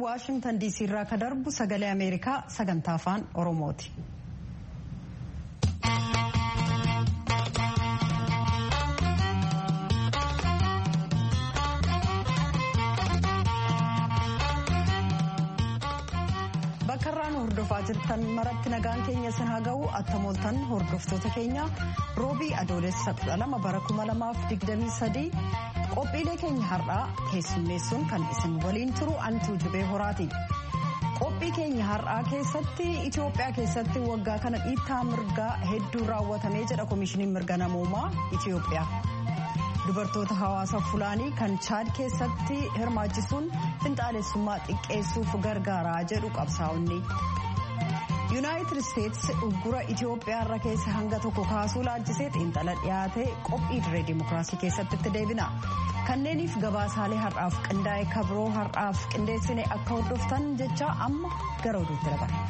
waashingtan diisii irraa ka darbu sagalee ameerikaa sagantaa afaan oromooti. bakka irraan hordofaa jirtan maratti nagaan keenya sin haa ga'u attamooltan hordoftoota keenya roobii adoolessa 12 bara 2023 qophiilee keenya har'aa keessummeessuun kan isin waliin turu antuu jubee horaati. qophii keenya har'aa keessatti itiyoophiyaa keessatti waggaa kana dhiittaa mirgaa hedduu raawwatamee jedha koomishiniin mirga namoomaa itiyoophiyaa. dubartoota hawaasa fulaanii kan chaad keessatti hirmaachisuun finxaalessummaa xiqqeessuuf gargaaraa jedhu qabsaa'onni. yuunaayitid isteetsi uggura itiyoophiyaa irra keessa hanga tokko kaasuu laalchisee xiinxala dhiyaate qophii diree dimookiraasii keessatti itti deebina. kanneeniif gabaasaalee har'aaf qindaa'e kabroo har'aaf qindeessine akka hordoftan jecha amma gara oduutti dabarra.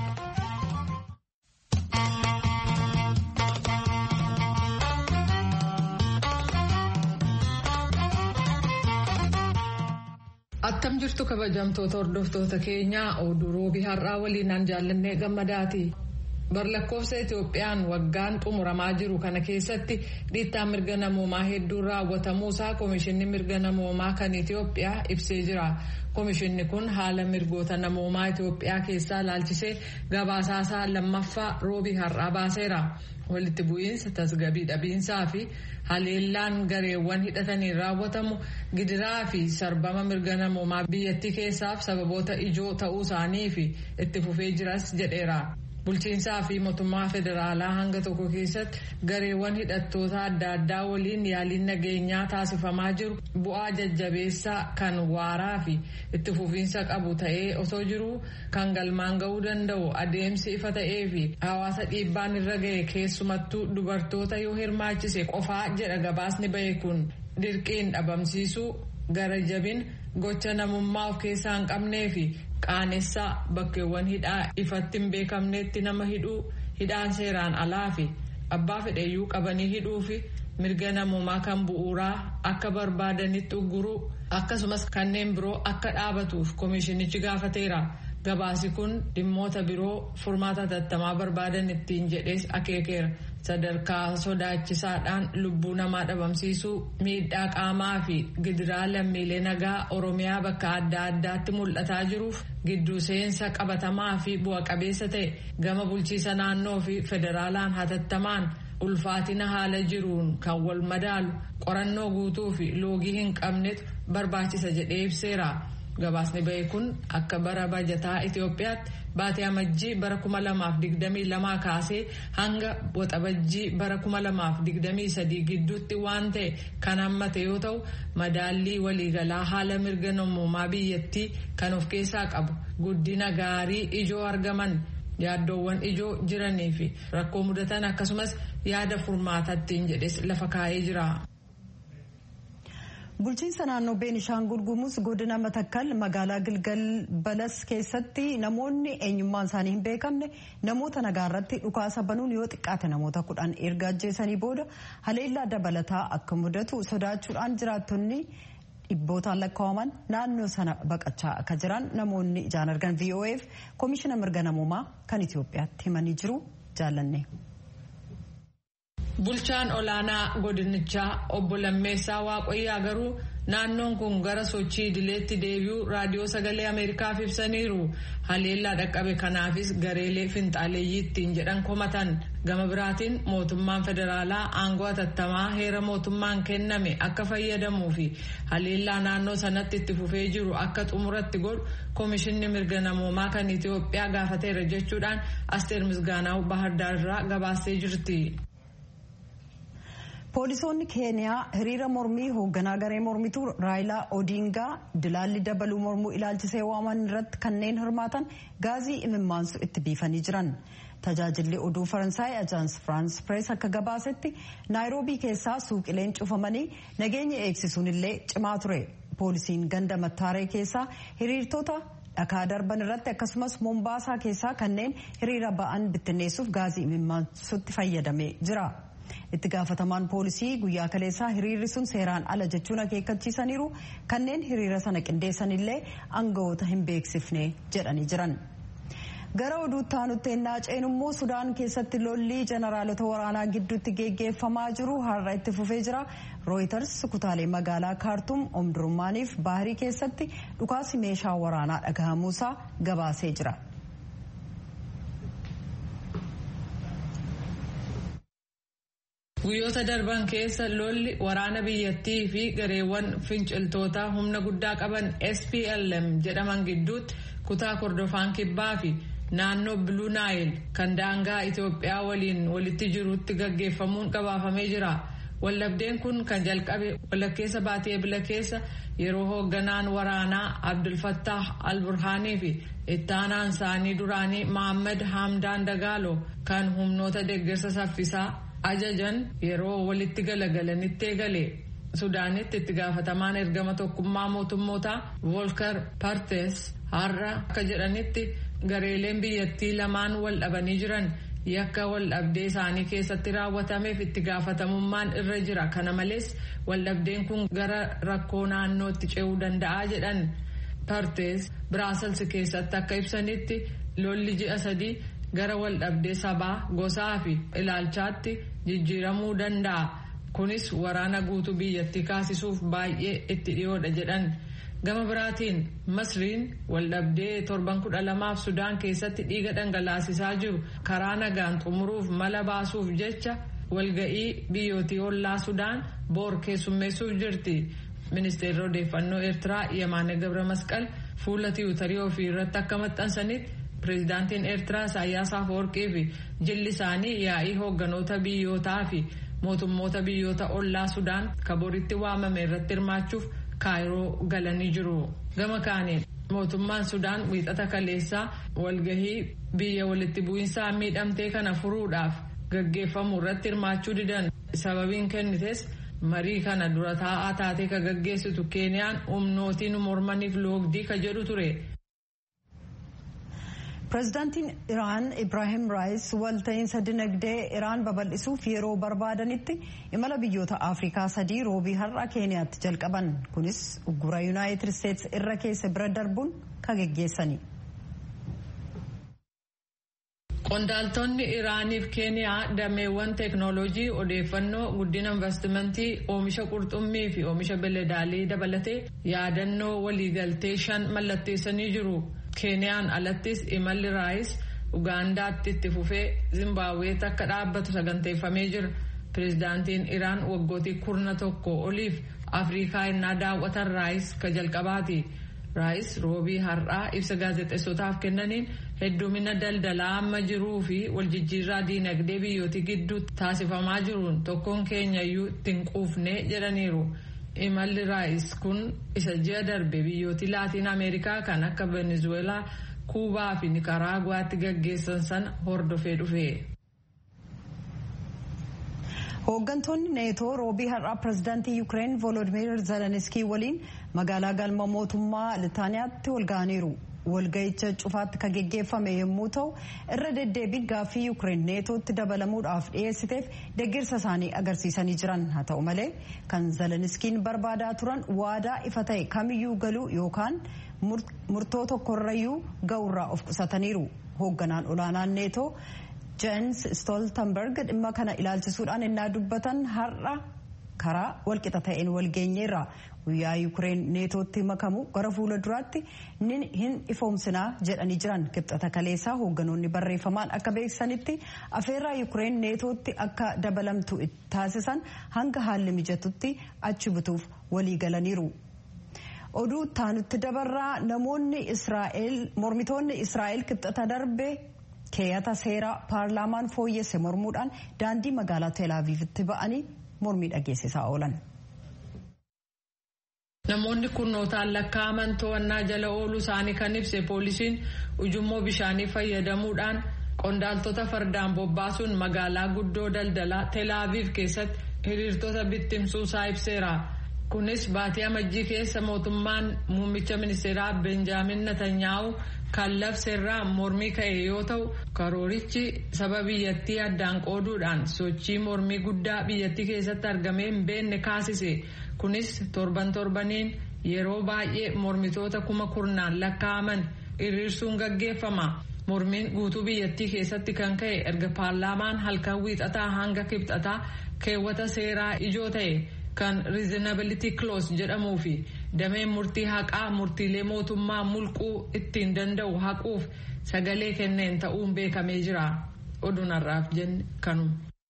Attam jirtu kabajamtoota hordoftoota keenyaa oduu roobii har'aa waliinaan jaallannee gammadaati. Barlakkoofsa Itoophiyaan waggaan xumuramaa jiru kana keessatti dhiittaa mirga namoomaa hedduun raawwatamuusaa Komishinni mirga namoomaa kan Itoophiyaa ibsee jira. Komishinni kun haala mirgoota namoomaa Itoophiyaa keessaa laalchisee gabaasaasaa lammaffaa roobii har'aa baaseera. Walitti bu'iinsa tasgabii dhabiinsaa fi haleellaan gareewwan hidhataniin raawwatamu gidiraa fi sarbama mirga namoomaa biyyattii keessaaf sababoota ijoo ta'uu isaanii fi itti fufee jiras jedheera. Bulchiinsaa fi mootummaa federaalaa hanga tokko keessatti gareewwan hidhattoota adda addaa waliin yaaliin nageenyaa taasifamaa jiru bu'aa jajjabeessaa kan waaraa fi itti fufiinsa qabu ta'ee osoo jiru kan galmaan ga'uu danda'u adeemsi ifa ta'ee fi hawaasa dhiibbaan irra ga'e keessumattuu dubartoota yoo hirmaachise qofaa jedha gabaasni ba'e kun dirqiin dhabamsiisuu gara jabin gocha namummaa of keessaa hin qabnee fi qaanessaa bakkeewwan hidhaa ifatti hin beekamneetti nama hidhuu hidhaan seeraan alaa fi abbaa fedheyyuu qabanii hidhuu fi mirga namummaa kan bu'uuraa akka barbaadanitti ugguruu akkasumas kanneen biroo akka dhaabatuuf koomishinichi gaafateera. Gabaasi kun dhimmoota biroo furmaata tattamaa barbaadan ittiin jedhees akeekeera. Sadarkaa sodaachisaadhaan lubbuu namaa dhabamsiisuu miidhaa qaamaa fi gidiraa lammiilee nagaa Oromiyaa bakka adda addaatti mul'ataa jiruuf gidduu seensa qabatamaa fi bu'a qabeessa ta'e gama bulchiisa naannoo fi federaalaan hatattamaan ulfaatina haala jiruun kan wal madaalu qorannoo guutuu fi loogii hin qabnetu barbaachisa jedhee ibseera. Gabaasni ba'e kun akka bara bajataa Itoophiyaatti baatee amajjii bara 2022 kaasee hanga waxabajjii bara 2023 gidduutti waan ta'e kan hammate yoo ta'u madaallii waliigalaa haala mirga namummaa biyyattii kan of keessaa qabu guddina gaarii ijoo argaman yaaddoowwan ijoo jiranii fi rakkoo mudatan akkasumas yaada furmaataattiin jedhes lafa kaa'ee jira. bulchiinsa naannoo beenishaangul gumuuz godina matakkal magaalaa gilgal balas keessatti namoonni eenyummaan isaanii hin beekamne namoota nagaa irratti dhukaasa banuun yoo xiqqaate namoota kudhan erga ajjeesanii booda haleellaa dabalataa akka mudatu sodaachuudhaan jiraattonni dhibbootaan lakkaa'aman naannoo sana baqachaa akka jiran namoonni ijaan argan vo'eef koomishina mirga namoomaa kan itiyoophiyaatti himanii jiru jaallanne. Bulchaan olaanaa godinichaa obbo Lammeessaa Waaqayyaa garuu naannoon kun gara sochii idileetti deebi'uu raadiyoo sagalee Ameerikaaf ibsaniiru. Haleellaa dhaqqabe kanaafis gareelee finxaaleeyyii ittiin jedhan komatan. Gama biraatiin mootummaan federaalaa aangoo hatattamaa heera mootummaan kenname akka fayyadamuu fi haleellaa naannoo sanatti itti fufee jiru akka xumuratti godhu koomishinni mirga namoomaa kan Itoophiyaa gaafateera jechuudhaan Asteer Misgaanaaw Bahardaar irraa gabaastee jirti. poolisoonni keeniyaa hiriira mormii hoogganaa garee mormituu raayilaa odiingaa dilaalli dabaluu mormuu ilaalchisee waaman irratti kanneen hirmaatan gaazii imimmaansu itti biifanii jiran tajaajilli oduu faransaay ajaans firaans pirees akka gabaasetti naayiroobii keessaa suuqileen cufamanii nageenya eegsisuun illee cimaa ture poolisiin ganda mattaaree keessaa hiriirtota dhakaa darban irratti akkasumas moombaasaa keessaa kanneen hiriira ba'an bittinneessuuf gaazii imimmaansutti fayyadamee jira. itti gaafatamaan poolisii guyyaa kaleessaa hiriirri sun seeraan ala jechuun akeekkachiisaniiru kanneen hiriira sana qindeessanillee aangawoota hin beeksifne jedhanii jiran. gara oduutti aanutti ennaa ceenummoo sudaan keessatti lolli jeneraalota waraanaa gidduutti geggeeffamaa jiru har'a itti fufee jira rooyiters kutaalee magaalaa kaartum omdurmaaniif baahirii keessatti dhukaasi meeshaa waraanaa dhagahamuusaa gabaasee jira. guyyoota darban keessa lolli waraana biyyattii fi gareewwan finciltoota humna guddaa qaban SPLM jedhaman gidduutti kutaa kordofaan kibbaa fi naannoo biluu naayil kan daangaa Itoophiyaa waliin walitti jirutti gaggeeffamuun gabaafamee jira. Wallabdeen kun kan jalqabe walakkeessa baatee ebila keessa yeroo hoogganaan waraanaa Abdulfattah al-Burhaanii fi ittaanaan isaanii duraanii Mohammad Hamdaan Dagaalo kan humnoota deeggarsa saffisaa ajajan yeroo walitti galagalanitti eegale. Sudaanitti itti gaafatamaan ergama tokkummaa mootummootaa Volker Partes har'a akka jedhanitti gareeleen biyyattii lamaan wal dhabanii jiran yakka wal dhabdee isaanii keessatti raawwatameef itti gaafatamummaan irra jira kana malees wal dhabdeen kun gara rakkoo naannootti ce'uu danda'a jedhan Partes Biraasels keessatti akka ibsanitti lolli ji'a sadii gara wal dhabdee sabaa gosaa fi ilaalchaatti jijjiiramuu danda'a. kunis waraana guutuu biyyattii kaasisuuf baay'ee itti dhiyoodha jedhan gama biraatiin masriin waldhabdee torban kudha lamaaf sudaan keessatti dhiiga dhangalaasisaa jiru karaa nagaan xumuruuf mala baasuuf jecha walga'ii biyyootii ollaa sudaan boor keessummeessuuf jirti ministeerri odeeffannoo eertiraa yamaane gabra masqal fuula tiwutarii ofii irratti akka maxxansanitti pireezidaantiin eertiraa isaayyaas afawarqii fi jilli isaanii yaa'ii hoogganoota biyyootaa fi mootummoota biyyoota ollaa sudaan kaboritti waamame irratti hirmaachuuf kaayiroo galanii jiru gama kaaniin mootummaan sudaan wiixata kaleessaa walgahii biyya walitti bu'iinsaa miidhamtee kana furuudhaaf gaggeeffamu irratti hirmaachuu didan sababiin kennites marii kana dura taa'aa taatee ka gaggeessitu keeniyaan humnootiin mormaniif loogdii ka jedhu ture. pireezidaantiin iraan ibraahim raayis walta'iinsa dinagdee iraan babal'isuuf yeroo barbaadanitti imala biyyoota afrikaa sadii roobii har'a keeniyaatti jalqaban kunis uggura yuunaayitid isteetsi irra keessa bira darbuun ka geggeessani. qondaaltonni iraaniif keeniyaa dameewwan teeknooloojii odeeffannoo guddina investimentii oomisha qurxummii fi oomisha beeladaalii dabalatee yaadannoo waliigaltee shan mallatteessanii jiru. keeniyaan alattis imalli raayis ugaandaatti itti fufee zimbaaweetti akka dhaabbatu saganteeffamee jira pireezidaantiin iraan waggootii kurna tokko oliif afrikaa innaa daawwatan raayis ka jalqabaati raayis roobii har'aa ibsa gaazexeessotaaf kennaniin heddumina daldalaa amma jiruu fi waljijjiirraa diinagdee biyyootii gidduu taasifamaa jiruun tokkoon keenyayyuu ittiin quufne jedhaniiru. imalli raayis kun isa ji'a darbe biyyooti laatiin ameerikaa kan akka venezuelaa kuubaa fi nikaraaguwaatti gaggeessan sana hordofee dhufe. hooggantoonni neetoo roobii har'aa pireezidaantii yuukireen volodimir zeleniskii waliin magaalaa galma mootummaa litaaniyaatti walga'aniiru. walga'icha cufaatti kan geggeeffame yommuu ta'u irra deddeebiin gaaffii yuukireen neetootti dabalamuudhaaf dhiyeessiteef deeggarsa isaanii agarsiisanii jiran haa ta'u malee kan zeleniskiin barbaadaa turan waadaa ifa ta'e kamiyyuu galuu yookaan murtoo tokkorrayyuu ga'urraa of qusataniiru hoogganaan olaanaan neetoo jens stoltenberg dhimma kana ilaalchisuudhaan innaa dubbatan har'a karaa walqixa ta'een walgeenyeerra guyyaa yuukireen neetootti makamu gara fuula duraatti hin ifoomsinaa jedhanii jiran kibxata kaleessaa hoogganoonni barreeffamaan akka beeksisanitti afeerraa yuukireen neetootti akka dabalamtu taasisan hanga haalli mijatutti achi butuuf walii galaniiru. oduu taanutti dabarraa namoonni israa'el mormitoonni israa'el kibxata darbe keeyata seeraa paarlaamaan fooyyesse mormuudhaan daandii magaalaa teelaaviivitti ba'anii mormii dhageessisaa oolan. Namoonni kurnootaan lakkaa'aman to'annaa jala ooluu isaanii kan ibse poolisiin ujummoo bishaanii fayyadamuudhaan qondaaltota fardaan bobbaasuun magaalaa guddoo daldalaa teelaaviif keessatti hiriirtota bittimsuusaa ibseera. kunis baatii amajjii keessa mootummaan muummicha ministeeraa benjaamin natanyaahu kan labseerraa mormii ka'e yoo ta'u karoorichi saba biyyattii addaan qooduudhaan sochii mormii guddaa biyyattii keessatti argamee hin beekne kaasise kunis torban torbaniin yeroo baay'ee mormitoota kuma kurnaan lakkaa'aman hiriirsuun gaggeeffama. mormiin guutuu biyyattii keessatti kan ka'e erga paarlaamaan halkan wiixataa hanga kibxataa keewwata seeraa ijoo ta'e kan riizinability clause jedhamuu fi dameen murtii haqaa murtiilee mootummaa mulquu ittiin danda'u haquuf sagalee kenneen ta'uun beekamee jira oduun har'aaf jenne kanuma.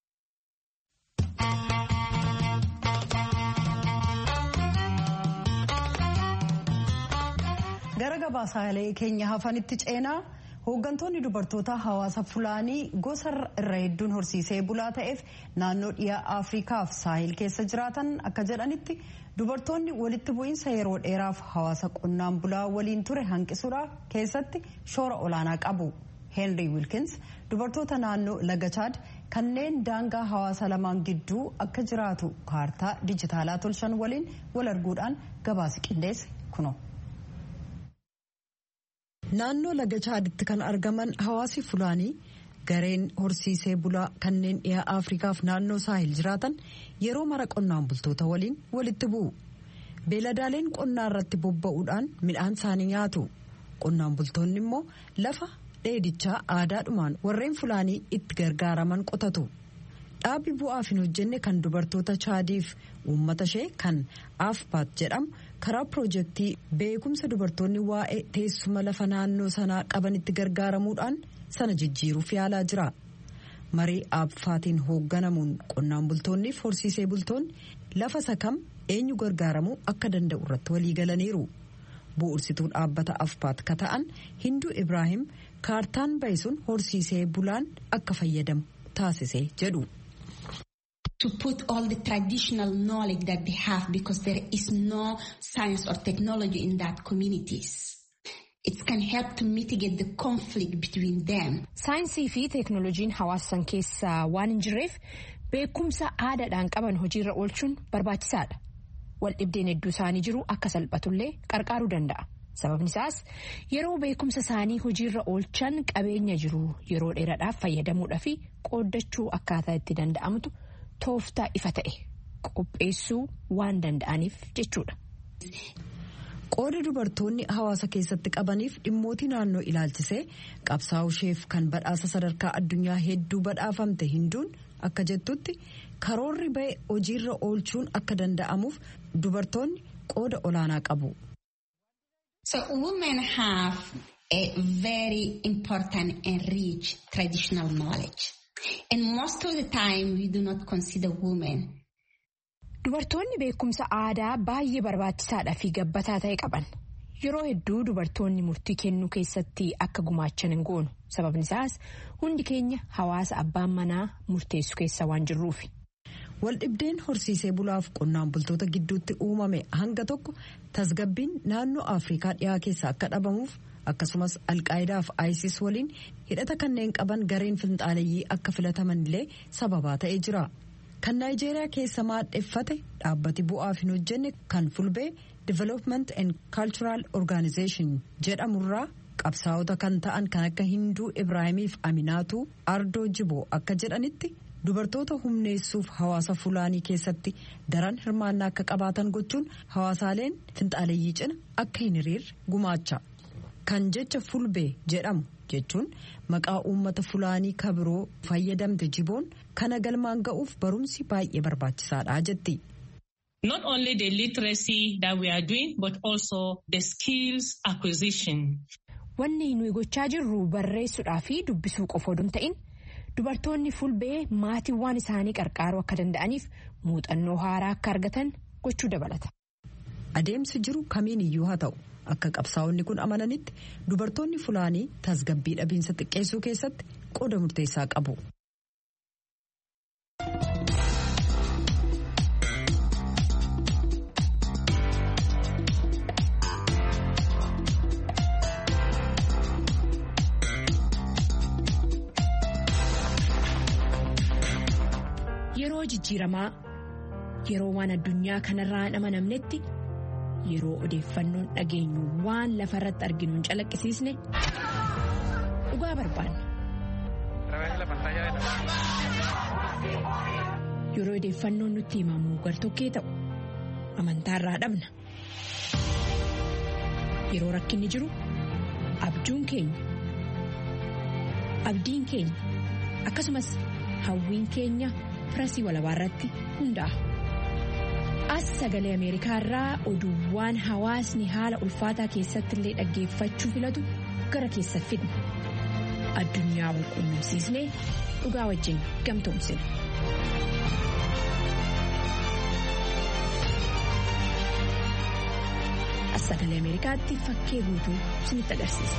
gara gabaasaalee keenya hafanitti ceenaa hooggantoonni dubartoota hawaasa fulaanii gosa irra hedduun horsiisee bulaa ta'eef naannoo dhiyaa afriikaaf saahil keessa jiraatan akka jedhanitti dubartoonni walitti bu'iinsa yeroo dheeraaf hawaasa qonnaan bulaa waliin ture hanqisuudhaa keessatti shoora olaanaa qabu heenrii wilkins dubartoota naannoo laga chaad kanneen daangaa hawaasa lamaan gidduu akka jiraatu kaartaa dijitaalaa tolchan waliin wal arguudhaan gabaasa qindeesse kuno. naannoo laga chaaditti kan argaman hawaasi fulaanii gareen horsiisee bulaa kanneen dhiyaa afrikaaf naannoo saahil jiraatan yeroo mara qonnaan bultoota waliin walitti bu'u beeladaaleen qonnaa irratti bobba'uudhaan midhaan isaanii nyaatu qonnaan bultoonni immoo lafa dheedichaa aadaadhumaan warreen fulaanii itti gargaaraman qotatu dhaabbi bu'aaf hin hojjenne kan dubartoota chaadiif uummata ishee kan afpaat jedhamu karaa piroojeektii beekumsa dubartoonni waa'ee teessuma lafa naannoo sanaa qabanitti gargaaramuudhaan sana jijjiiruuf yaalaa jira marii aaffaatiin hoogganamuun qonnaan bultoonniif horsiisee bultoonni lafa sakam eenyu gargaaramuu akka danda'u irratti waliigalaniiru bu'ursituu dhaabbata afpaat ka ta'an hinduu ibraahim kaartaan bahe sun horsiisee bulaan akka fayyadamu taasise jedhu. to put all the traditional knowledge that they have because there is no science or technology in that communities. It can help to mitigate the conflict between them. Saayinsii fi teeknooloojiin hawaasan keessaa waan hin jirreef beekumsa aadaadhaan qaban hojiirra oolchuun barbaachisaadha. Waldhibdeen hedduu isaanii jiru akka salphatullee qarqaaruu danda'a. Sababni isaas yeroo beekumsa isaanii hojiirra oolchan qabeenya jiru yeroo dheeraadhaaf fayyadamuudhaa fi qooddachuu akkaataa itti danda'amutu tooftaa ifa ta'e qopheessuu waan danda'aniif jechuudha. qooda dubartoonni hawaasa keessatti qabaniif dhimmootii naannoo ilaalchisee qabsaa'uu isheef kan badhaasa sadarkaa addunyaa hedduu badhaafamte hinduun akka jettutti karoorri ba'e hojiirra oolchuun akka danda'amuuf dubartoonni qooda olaanaa qabu. So women have a very important and rich traditional knowledge. And most of the time we do not consider women. Dubartoonni beekumsa aadaa baay'ee barbaachisaadhaa fi gabbataa ta'e qaban. Yeroo hedduu dubartoonni murtii kennuu keessatti akka gumaachan hin goonu. Sababni isaas hundi keenya hawaasa abbaan manaa murteessu keessa waan jirruufi. Waldhibdeen horsiisee bulaaf qonnaan bultoota gidduutti uumame hanga tokko tasgabbiin naannoo Afrikaa dhiyaa keessa akka dhabamuuf akkasumas alqaayidaaf ISIS waliin hidhata kanneen qaban gareen finxaaleyyii akka filataman illee sababaa ta'ee jira. Kan Naayijeeriyaa keessa maadheffate dhaabbati bu'aaf hin hojjenne kan fulbee Development and Cultural Organization jedhamurraa qabsaa'ota kan ta'an kan akka Hinduu Ibraahimiif Aminaatu Ardoo Jiboo akka jedhanitti dubartoota humneessuuf hawaasa fulaanii keessatti daran hirmaannaa akka qabaatan gochuun hawaasaaleen finxaaleyyii cina akka hin hiriirre gumaacha. Kan jecha fulbee jedhamu jechuun maqaa uummata fulaanii kabiroo fayyadamte jiboon kana galmaan ga'uuf barumsi baay'ee barbaachisaadha jetti. Not only the literacy that we are doing but also the skills acquisition. Wanni nuyi gochaa jirru barreessuudhaa fi dubbisuu qofa oduu hin ta'in dubartoonni fulbee maatiiwwan isaanii qarqaaruu akka danda'aniif muuxannoo haaraa akka argatan gochuu dabalata. Adeemsi jiru kamiin iyyuu haa ta'u. akka qabsaa'onni kun amananitti dubartoonni fulaanii tasgabbii dhabiinsa xiqqeessuu keessatti qooda murteessaa qabu. Yeroo jijjiiramaa yeroo waan addunyaa kanarraa hin amanamnetti yeroo odeeffannoon dhageenyu waan lafarratti arginu hin calaqqisiisne dhugaa barbaanna. yeroo odeeffannoon nutti himamu gartokkee ta'u amantaarraa dhabna. yeroo rakkinni jiru abjuun keenya abdiin keenya akkasumas hawwiin keenya firasii walabaarratti hundaa'a. as sagalee ameerikaa irraa oduuwwan hawaasni haala ulfaataa keessatti illee dhaggeeffachuu filatu gara keessa fidna addunyaa wal quunnamsiisnee dhugaa wajjin gamtoomsina. as sagalee ameerikaatti fakkee guutuu isinitti agarsiisa.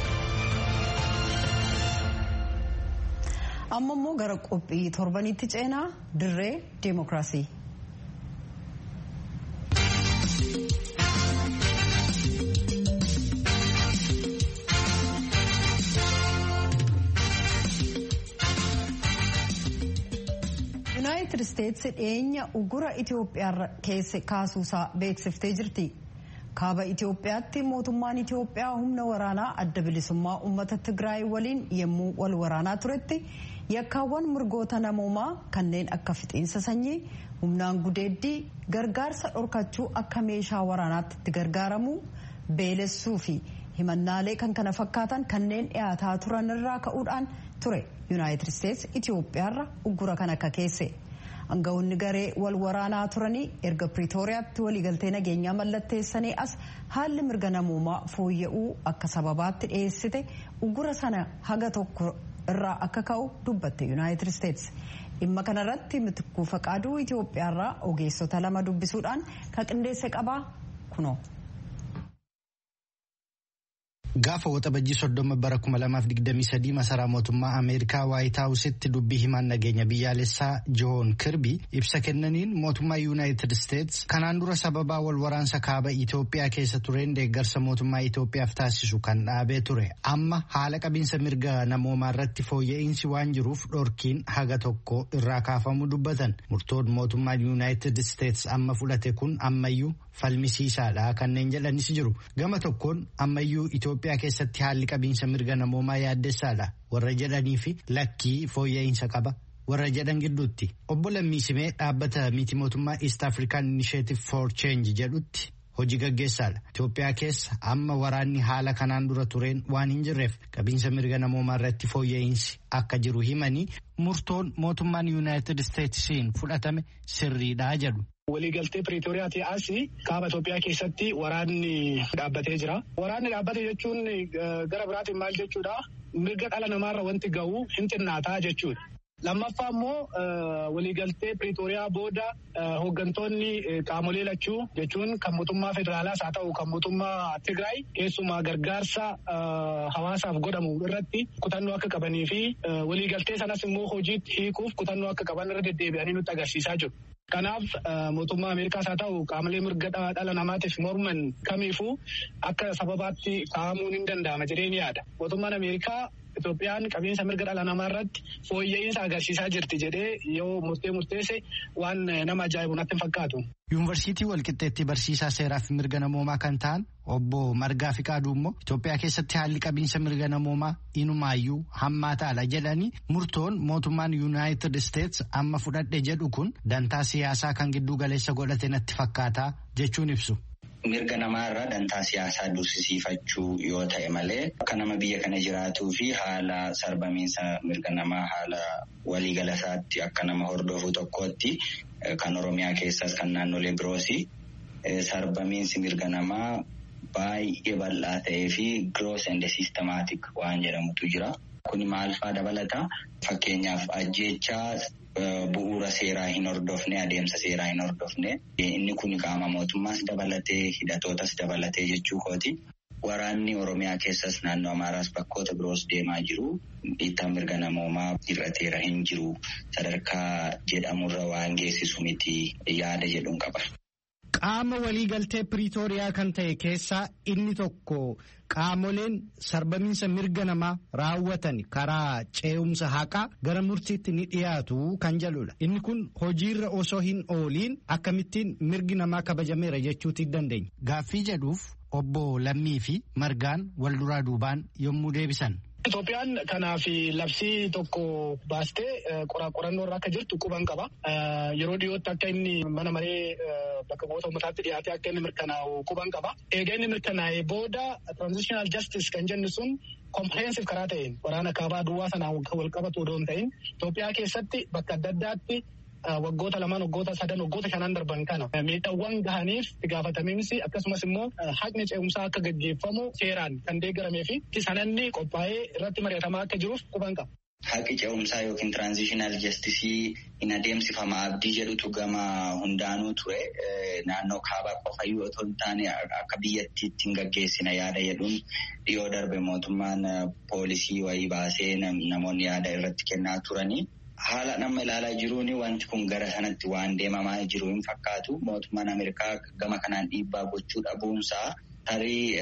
amma immoo gara qophii torbanitti ceenaa dirree deemokiraasii. yuunaayitid isteetsi dhiyeenya ugura itiyoophiyaa keessa kaasuusaa beeksiftee jirti kaaba itiyoophiyaatti mootummaan itiyoophiyaa humna waraanaa adda bilisummaa uummata tigraay waliin yommuu wal waraanaa turetti yakkaawwan mirgoota namoomaa kanneen akka fixiinsa sanyii humnaan gudeeddii gargaarsa dhorkachuu akka meeshaa waraanaatti itti gargaaramuu beelessuu fi himannaalee kan kana fakkaatan kanneen dhiyaataa turan irraa ka'uudhaan ture yuunaayitid isteetsi itiyoophiyaarra uggura kan akka keesse aangawoonni garee wal waraanaa turanii erga piriitooriyaatti waliigaltee nageenyaa mallatteessanii as haalli mirga namoomaa fooyya'uu akka sababaatti dhiyeessite uggura sana haga tokko irraa akka ka'u dubbatte yuunaayitid isteetsi dhimma kanarratti mitikkuu faqaaduu itiyoophiyaarraa ogeessota lama dubbisuudhaan kan qindeesse qabaa kunoo. Gaafa waxabajjii soddoma bara kuma lamaaf digdamii sadii masaraa mootummaa Ameerikaa Waayit Haawusitti dubbii himaan nageenya biyyaalessaa Joon Kirbii ibsa kennaniin mootummaa Yuunaayitid Isteets kanaan dura sababaa wal waraansa kaaba Itoophiyaa keessa tureen deeggarsa mootummaa Itoophiyaaf taasisu kan dhaabee ture. Amma haala qabiinsa mirga namoomaa irratti fooyya'insi waan jiruuf dhorkiin haga tokko irraa kaafamuu dubbatan. Murtoon mootummaan Yuunaayitid Isteets amma fudhate kun ammayyuu falmisiisaadha kanneen jedhanis jiru. Gama tokkoon ammayyuu Itoophiyaa keessatti haalli qabiinsa mirga namoomaa yaaddessaadha warra jedhanii fi lakkii fooyya'insa qaba warra jedhan gidduutti obbo Lammiisimee dhaabbata miti mootummaa East African Initiative for Change jedhutti hojii gaggeessaadha. Itoophiyaa keessa amma waraanni haala kanaan dura tureen waan hin jirreef qabiinsa mirga namoomaa irratti fooyya'insi akka jiru himanii murtoon mootummaan Yuunaayitid Isteetsiin fudhatame sirriidha jedhu. Waliigaltee Piriitooriyaati as kaaba Itoophiyaa keessatti waraanni dhaabbatee jira. Waraanni dhaabbate jechuun gara biraatiin maal jechuudha? Mirga dhala namaarra wanti ga'u hin xinnaataa jechuudha. Lammaffaa immoo waliigaltee Piriitooriyaa booda hooggantoonni qaamolee lachuu jechuun kan mootummaa federaalaas haa ta'u kan mootummaa Tigraay keessumaa gargaarsa hawaasaaf godhamu irratti kutannoo akka qabanii fi waliigaltee sanas immoo hojiitti hiikuuf kutannoo akka qaban irra deddeebi'anii nutti agarsiisaa jiru. Kanaaf mootummaa Ameerikaas haa ta'u qaamolee mirga dhala namaatiif morman kamiifuu akka sababaatti kaa'amuun hin danda'ama jedhee ni yaada. Mootummaan Ameerikaa Itoophiyaan qabiinsa mirga dhala namaa irratti fooyya'insa agarsiisaa jirti jedhee yoo murtee murteesse waan nama ajaa'ibu natti hin fakkaatu. Yuunivarsiitii Walqixxeetti barsiisaa seeraa fi mirga namoomaa kan ta'an obbo Margaa Fiqaaduu immoo Itoophiyaa keessatti haalli qabiinsa mirga namoomaa inumaayyuu hammaataadha jedhanii murtoon mootummaan Yuunaayitid Isteets amma fudhadhe jedhu kun dantaa siyaasaa kan gidduu galeessa godhate natti fakkaataa jechuun ibsu. Mirga namaarraa dantaa siyaasaa dursisiifachuu yoo ta'e malee akka nama biyya kana jiraatuu fi haala sarbamiinsa mirga namaa haala waliigalasaatti akka nama hordofuu tokkootti kan Oromiyaa keessaas kan naannolee biroosi sarbamiinsi mirga namaa baay'ee bal'aa ta'ee fi gross and systematic waan jedhamutu jira. Kuni maal faa dabalata? Fakkeenyaaf ajjeechaa bu'uura seeraa hin hordofne adeemsa seeraa hin hordofne inni kun qaama mootummaas dabalatee hidhatootas dabalatee jechuu kooti. Waraanni Oromiyaa keessas naannoo Amaaraas bakkoota biroos deemaa jiru. Dhiittaa mirga namoomaa hir'ateera hin jiru. Sadarkaa jedhamurra waan geessisu miti yaada jedhuun qaba. Qaama waliigaltee Piriitooriyaa kan ta'e keessaa inni tokko qaamoleen sarbamiinsa mirga namaa raawwatan karaa ce'umsa haqaa gara murtiitti ni dhiyaatu kan jedhudha. Inni kun hojiirra osoo hin ooliin akkamittiin mirgi namaa kabajameera jechuuti dandeenya. Gaaffii jedhuuf obbo Lammii fi Margaan wal duraa duubaan yommuu deebisan. Itoophiyaan kanaaf labsii tokko baastee qorannoo irra akka jirtu quban qaba. Yeroo dhiyootti akka inni mana maree bakka bu'oota uummataatti dhiyaatee akka inni mirkanaa'u quban qaba. Egaa inni mirkanaa'ee booda transitional justice kan jennu sun comprehensive karaa ta'een waraana kaabaa duwwaa sanaan wal qabatu odoo hin ta'in Itoophiyaa keessatti bakka adda addaatti waggoota lamaan waggoota sadan waggoota shanan darban kana miidhaawwan gahaniif itti gaafatamiinsi akkasumas immoo haqni ce'umsaa akka gaggeeffamu seeraan kan deeggaramee fi sananni qophaa'ee irratti mari'atamaa akka jiruuf quban qaba. Haqi ce'umsaa yookiin tiraanzishinal jastisii hin adeemsifama abdii jedhutu gama hundaanuu ture. Naannoo kaabaa qofayyuu otoo hin taane akka biyyattiitti hin gaggeessina yaada jedhuun dhiyoo darbe mootummaan poolisii wayii baasee namoonni yaada irratti kennaa turanii. Haala nama ilaalaa jiruun wanti kun gara sanatti waan deemamaa jiru hin fakkaatu. Mootummaan Ameerikaa gama kanaan dhiibbaa gochuu dhabuunsaa tarii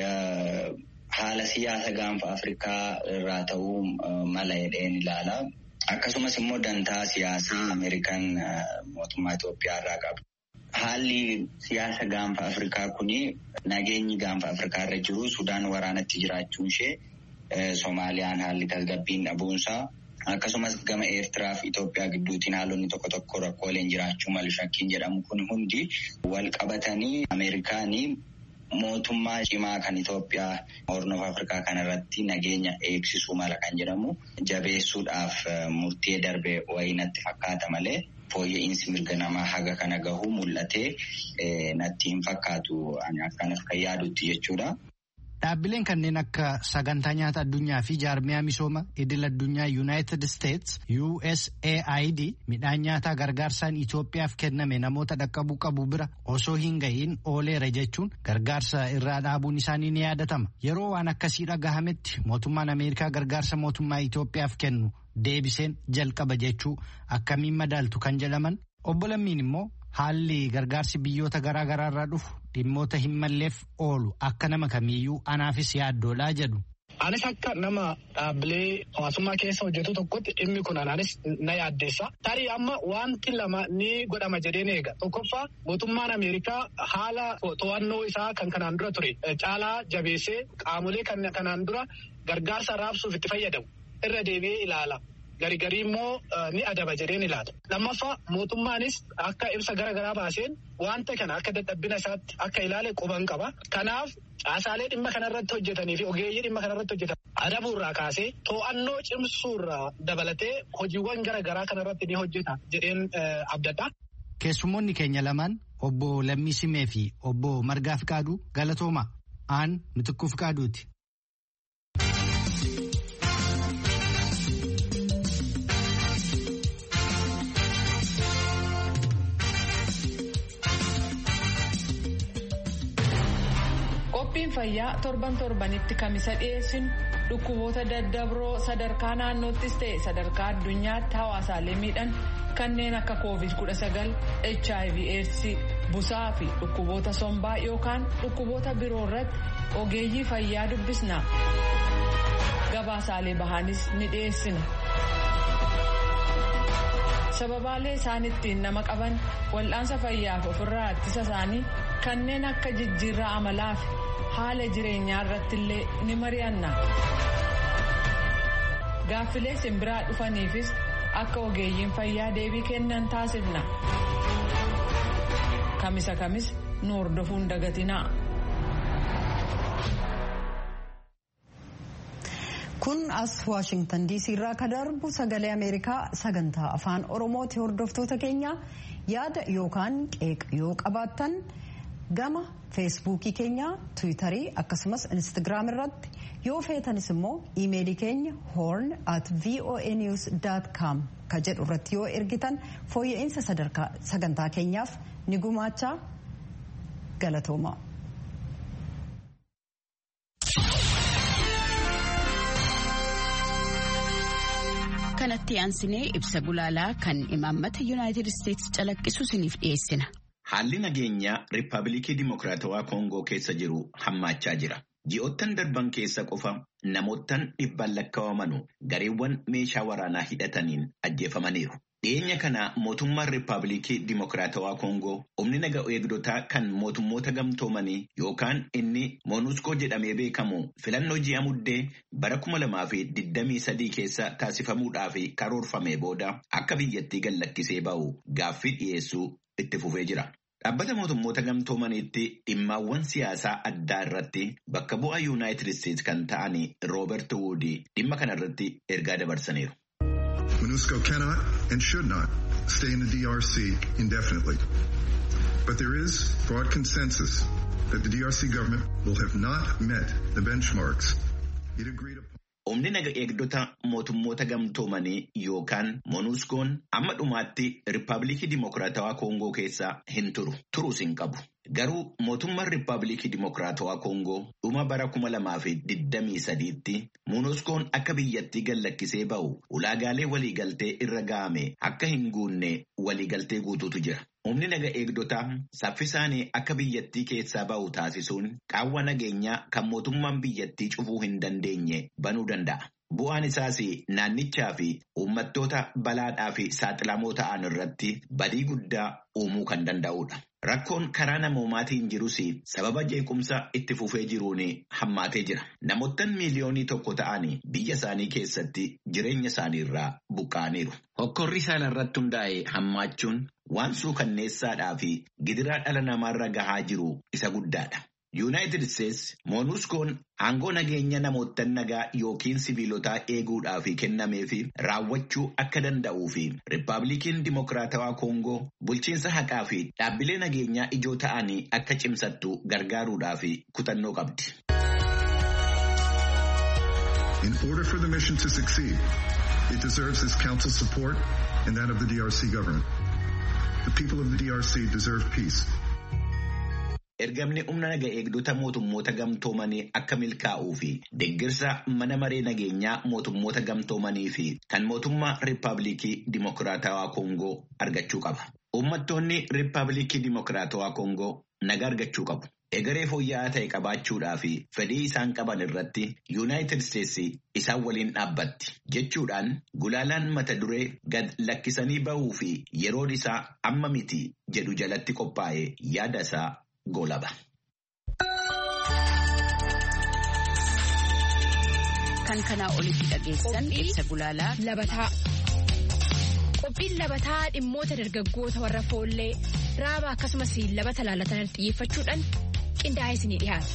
haala siyaasa gaanfa Afrikaa irraa ta'uu mala jedheen ilaala. Akkasumas immoo dantaa siyaasaa Ameerikaan mootummaa Itoophiyaa irraa qabu. Haalli siyaasa gaanfa Afrikaa kuni nageenyi gaanfa Afrikaa irra jiru Sudaan waraanatti jiraachuun ishee Soomaaliyaan haalli tasgabbiin dhabuunsaa. Akkasumas gama Eertiraa fi Itoophiyaa gidduutiin haalonni tokko tokko rakkooleen jiraachuu malu shakkiin jedhamu kun hundi wal qabatanii Ameerikaanii mootummaa cimaa kan Itoophiyaa hornoof Afrikaa kanarratti nageenya eegsisuu mala kan jedhamu jabeessuudhaaf murtee darbe wayii natti fakkaata malee fooyya'insi mirga namaa haga kana gahuu mul'atee natti hin fakkaatu akkanas kan yaadutti jechuudha. Dhaabbileen kanneen akka sagantaa nyaata addunyaa fi jaarmiyaa misooma idil addunyaa United States USAID midhaan nyaataa gargaarsaan Itoophiyaaf kenname namoota dhaqqabuu qabu bira osoo hin ga'iin ooleera jechuun gargaarsa irraa dhaabuun isaanii ni yaadatama. Yeroo waan akkasii dhagahametti mootummaan Ameerikaa gargaarsa mootummaa Itoophiyaaf kennu deebiseen jalqaba jechuu akkamiin madaaltu kan jedhaman obbo Lammiin immoo haalli gargaarsi biyyoota garaa garaa irraa dhufu dhimmoota hin malleef oolu akka nama kamiiyyuu anaafis yaaddoodhaa jedhu. Anis akka nama dhaabbilee hawaasummaa keessa hojjetu tokkotti dhimmi kun anaanis na yaaddeessa. Tarii amma wanti lama ni godhama jedheen eega. Tokkoffaa mootummaan Ameerikaa haala to'annoo isaa kan kanaan dura ture caalaa jabeessee qaamolee kanaan dura gargaarsa raabsuuf itti fayyadamu irra deebi'ee ilaala. Garigarii immoo ni adaba jedheen ilaala. Lammaffaa mootummaanis akka ibsa gara garaa baaseen wanta kana akka dadhabbina isaatti akka ilaale quban qaba. Kanaaf caasaalee dhimma kanarratti hojjetanii fi ogeeyyii dhimma kanarratti hojjetan adabuurraa kaasee to'annoo cimsuurraa dabalatee hojiiwwan gara garaa kanarratti ni hojjeta jedheen abdadha. Keessummoonni keenya lamaan obbo Lammii Simee fi obbo Margaa Fiqaaduu galatooma. Aan Mitikkuu Fiqaaduuti. Qophiin fayyaa torban torbanitti kamisa dhiyeessinu dhukkuboota daddabroo sadarkaa naannoottis ta'e sadarkaa addunyaatti hawaasaalee miidhan kanneen akka covid-19 hiv aids busaa fi dhukkuboota sombaa yookaan dhukkuboota biroo irratti ogeeyyii fayyaa dubbisna gabaasaalee bahaanis ni dhiyeessina. sababaalee isaan ittiin nama qaban wal'aansa fayyaaf ofirraa ittisa isaanii kanneen akka jijjiirraa amalaa fi haala jireenyaa irratti illee ni mari'anna. Gaaffilee simbiraa dhufaniifis akka ogeeyyiin fayyaa deebii kennan taasifna. Kamisa kamis nu hordofuun dagatinaa. kun as waashingtan diisii irraa ka darbu sagalee ameerikaa sagantaa afaan oromooti hordoftoota keenya yaada yookaan qeeqa yoo qabaattan gama feesbuukii keenya tiwiitarii akkasumas instagiraam irratti yoo feetanis immoo iimeelii keenya horn at voanews com ka jedhu irratti yoo ergitan fooyya'insa sagantaa keenyaaf ni gumaachaa galatooma. kanatti aansinee ibsa gulaalaa kan imaammata yuunaayitid isteetsi calaqqisu isiniif dhiyeessina. Haalli nageenyaa Riippaabilikii Dimokiraatawaa Koongoo keessa jiru hammaachaa jira. Ji'oottan darban keessa qofa namoottan dhibbaan lakkaawamanu gareewwan meeshaa waraanaa hidhataniin ajjeefamaniiru. Dhiyeenya kana mootummaan Riippaabilikii Dimokiraatawaa Koongoo humni naga eegdotaa kan mootummoota gamtoomanii yookaan inni Moonuskoo jedhamee beekamu filannoo ji'a muddee bara kuma lamaa fi digdamii sadii keessa taasifamuudhaaf karoorfame booda akka biyyattii gallakkisee ba'u gaaffii dhiyeessuu itti fufee jira. Dhaabbata mootummoota gamtoomaniitti dhimmaawwan siyaasaa addaa irratti bakka bu'aa Yuunaayitid Isteetsi kan ta'an Rooberti Wuudii dhimma kana irratti ergaa dabarsaniiru. MONUSCO cannot and should not stay in the DRC indefinitely. But there is broad consensus that the DRC government will have not met the benchmarks it agreed upon. Humni naga eegdota mootummoota gamtoomanii yookaan Moonuskoon amma dhumaatti Riippaabilikii Dimokiraatawaa Koongoo keessa hin turu. Turuus hin qabu. Garuu mootummaan Riippaabilikii Dimokiraatawaa Koongoo dhuma bara kuma lamaa fi digdamii sadiitti Moonuskoon akka biyyattii gallakkisee ba'u ulaagaalee waliigaltee irra ga'ame akka hin guunne waliigaltee guutuutu jira. Humni naga eegdotaa saffisaanii akka biyyattii keessaa ba'u taasisuun qaawwa nageenyaa kan mootummaan biyyattii cufuu hin dandeenye banuu danda'a. Bu'aan isaas naannichaa fi uummattoota balaadhaa fi saaxilamoo ta'an irratti badii guddaa uumuu kan danda'udha. Rakkoon karaa namoomaatiin jirus sababa jeequmsa itti fufee jiruun hammaatee jira. Namoottan miiliyoonii tokko ta'an biyya isaanii keessatti jireenya isaanii irraa buqqa'aniiru. Hokkorri isaan irratti hundaa'e hammaachuun waan suukanneessaadhaa fi gidiraa dhala namaarra gahaa jiru isa guddaadha. Yuunaayitid Isteetsi Moonuskoon aangoo nageenya namoottan nagaa yookiin sibiilotaa eeguudhaaf kennamee fi raawwachuu akka danda'uu fi Riippaabilikiin Dimokiraatawaa Koongoo bulchiinsa haqaa fi dhaabbilee nageenyaa ijoo ta'anii akka cimsattu gargaaruudhaaf kutannoo qabdi. In order for the mission to succeed, it deserves this council support and that of the DRC government. The people of the DRC deserve peace. Ergamni humna naga eegdota mootummoota gamtoomanii akka milkaa'uu fi deeggarsa mana maree nageenyaa mootummoota gamtoomanii fi kan mootummaa Riippaabilikii Dimokiraatawaa Koongoo argachuu qaba. Uummattoonni Riippaabilikii Dimokiraatawaa Koongoo naga argachuu qabu. Egeree fooyya'aa ta'e qabaachuudhaa fi fedhii isaan qaban irratti Yuunaayitid Isteetsi isaan waliin dhaabbatti. Jechuudhaan gulaalaan mata duree gad lakkisanii ba'uu fi yeroon isaa amma miti jedhu jalatti qophaa'e yaada isaa golaba. Kan kanaa olitti dhageessan ibsa gulaalaa labataa. Qophiin labataa dhimmoota dargaggoota warra foollee raaba akkasumas labata laalatan xiyyeeffachuudhaan qindaa'ee isinii dhiyaata.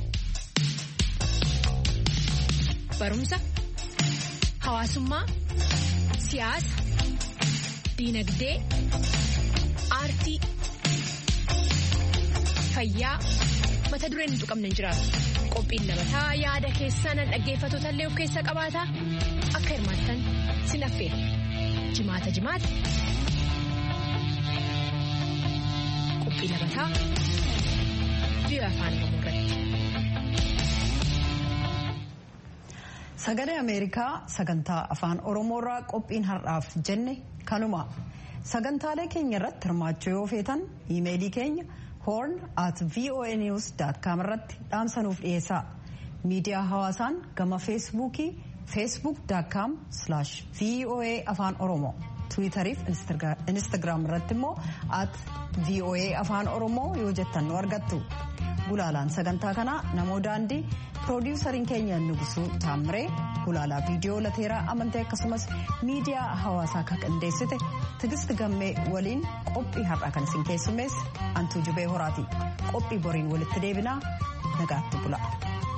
Barumsa, hawaasummaa, siyaasa, diinagdee, aartii, fayyaa mata dureen hin tuqamne hin jiraatu. Qophiin labataa yaada keessan dhaggeeffattoota illee of keessaa qabaata akka hirmaattan sin affeera. Jimaata jimaata. Qophii labataa biyya afaan Oromoo irratti. Sagalee Ameerikaa sagantaa afaan Oromoorraa qophiin har'aaf jenne kanuma. Sagantaalee keenya irratti hirmaachuu yoo feetan iimeelii keenya horn at voanews.com irratti dhaamsanuuf dhiyeessaa. Miidiyaa hawaasaan gama feesbuukii facebook.com slash voa afaan oromoo tiwiitariif instagram irratti immoo at voa afaan oromoo yoo jettan nu argattu gulaalaan sagantaa kanaa namoo daandii piroodiwusariin keenya nugusuu taamiree gulaalaa viidiyoo lateeraa amantee akkasumas miidiyaa hawaasaa kan qindeessite tigisti gammee waliin qophii har'aa kan isin keessummeesse antuu jubee horaati qophii boriin walitti deebinaa nagaatti bula.